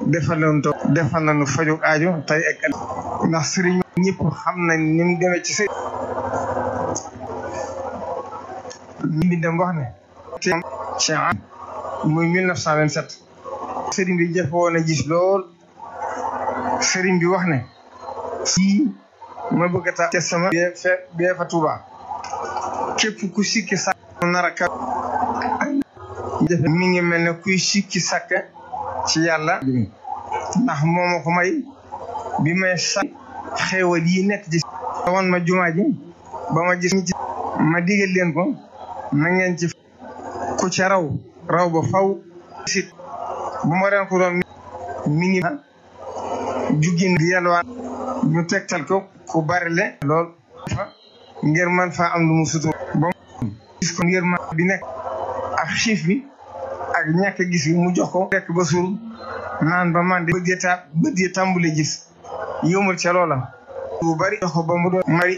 defal nañu to defal nañu faju aajo tey ak ndax sëriñ ñëpp xam nañ ni mu demee ci sëriñ ñi bindam wax ne te ci muy 1927 sëriñ bi jafe woon a gis lool sëriñ bi wax ne fii ma bëgg a tax te sama bee fe bee fa Tuuba képp ku sikki sàkk nar a ka jafe mi ngi mel ne kuy sikki sàkk ci yàlla ndax mooma ko may bi may sàkk xéewal yi nekk ci woon ma jumaa ji ba ma gis ma digal leen ko na ngeen ci ku ca raw raw ba faw sit bu ma ren ko doon mi ngi juggin di yalwaan ñu tegtal ko ku bari le lool fa ngir man faa am lu mu sutur ba gis ko ngir man bi nekk ak xiif bi ak ñàkk gis bi mu jox ko rekk ba suur naan ba man de bët ya ta bët ya tàmbule gis yëmul ca loola bu bari jox ko ba mu doon mari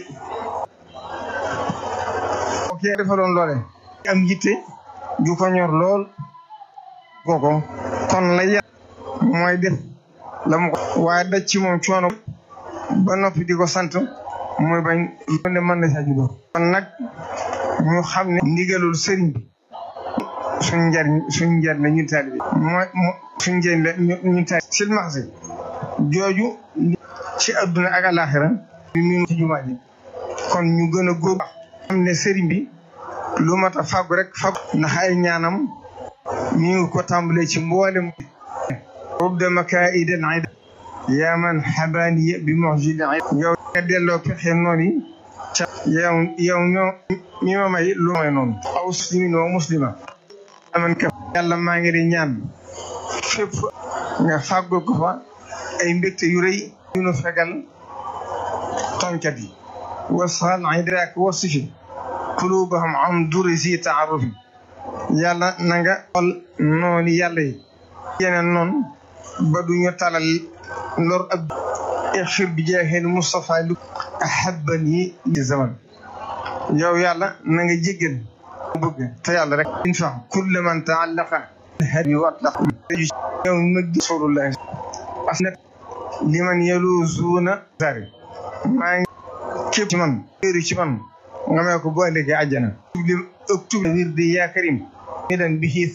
ok defaloon loole am yitte ju ko ñor lool kooko kon la yàlla mooy def la mu ko waaye daj ci moom coono ba noppi di ko sant mooy bañ ne mën na saa juddoo kon nag ñu xam ne ndigalul sëriñ bi suñ njariñ suñ njariñ la ñu taalibe mooy suñ njariñ la ñu taalibe silmaxsi jooju ci adduna ak alaxira bi mu ci jumaa ji kon ñu gën a góob xam ne sëriñ bi lu mat a fàggu rek fàggu ndax ay ñaanam mi ngi ko tàmbalee ci mboolem rubda makaidal ida yaa man xabaaniya bi moxjil yow nga delloo pexe noonu yi ca yow yow ñoo mi ma may lu may noonu aw muslimin wa muslima aman ka yàlla maa ngi di ñaan fépp nga fàggul ko fa ay mbégte yu rëy yu nu fegal tonkat yi wasal idraak wasifi kulubahum am duri si taarufi yàlla na nga xool noonu yàlla yi yeneen noonu ba duñu talal lor ab ixfir bi jeexeen Moustapha lu ahabban yi li zaman yow yàlla na nga jéggal bëgg te yàlla rek infa kulle man taallaqa hadi wa atlaq yow ma gi rasulullah as nag li man yaluzuuna sari maa ngi képp ci man wéeru ci man nga may ko bu ëllëgee àjjana li ëktub wirdi yaa karim mi dan bi xiis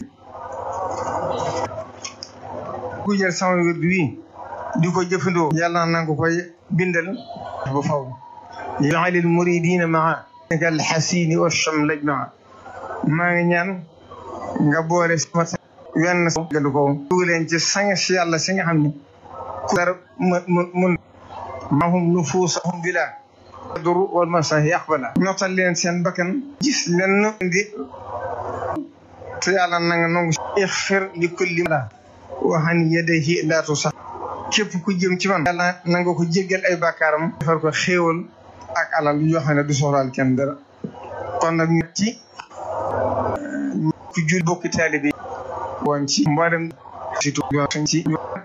ku jël sama wirdi wi di ko jëfandoo yàlla na nga koy bindal ba faw yaalil muridina maa kal xasini wa chamlaj maa maa ngi ñaan nga boole sama wenn galu ko dugaleen ci sang si yàlla si nga xam ne ku dara mun mahum nufuusahum bila duru wal masahi yaqbala ñottal leen seen bakkan gis leen di te yàlla na nga nangu ixfir li kulli la waxan yadayhi laatu sax képp ku jëm ci man yàlla na nga ko jéggal ay bàkkaaram defar ko xéewal ak alal yoo xam ne du soxlaal kenn dara kon nag ñu ci ku jul bokki taalibe woon ci mboolem surtout ci